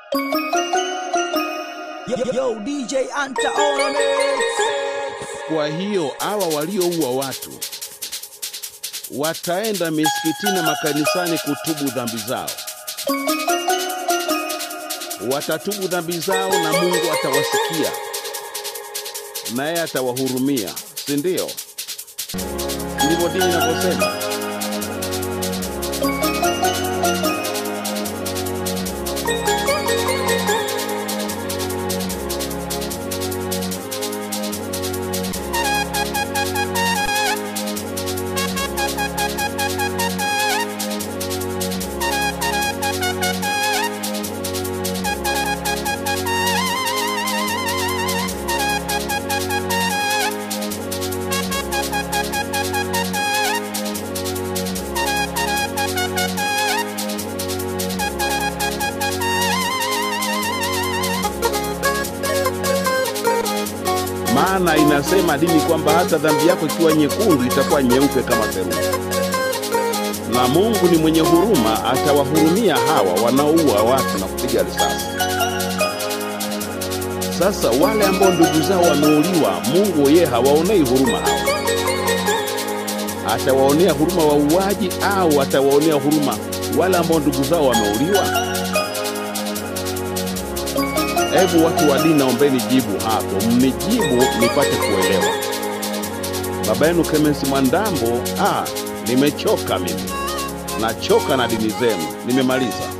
Yo, yo, DJ Anta on a mix. Kwa hiyo hawa walioua watu wataenda misikitini na makanisani kutubu dhambi zao, watatubu dhambi zao na Mungu atawasikia naye atawahurumia, si ndio? Ndivyo dini inavyosema. maana inasema dini kwamba hata dhambi yako ikiwa nyekundu itakuwa nyeupe kama theluji. Na Mungu ni mwenye huruma, atawahurumia hawa wanaoua watu na kupiga risasi. Sasa wale ambao ndugu zao wameuliwa, Mungu yeye hawaonei huruma hawa. Atawaonea huruma wauaji au atawaonea huruma wale ambao ndugu zao wameuliwa? Hebu watu wa dini, naombeni jibu hapo, mnijibu nipate kuelewa. Baba yenu Clemens Mwandambo, ah, nimechoka mimi, nachoka na dini zenu, nimemaliza.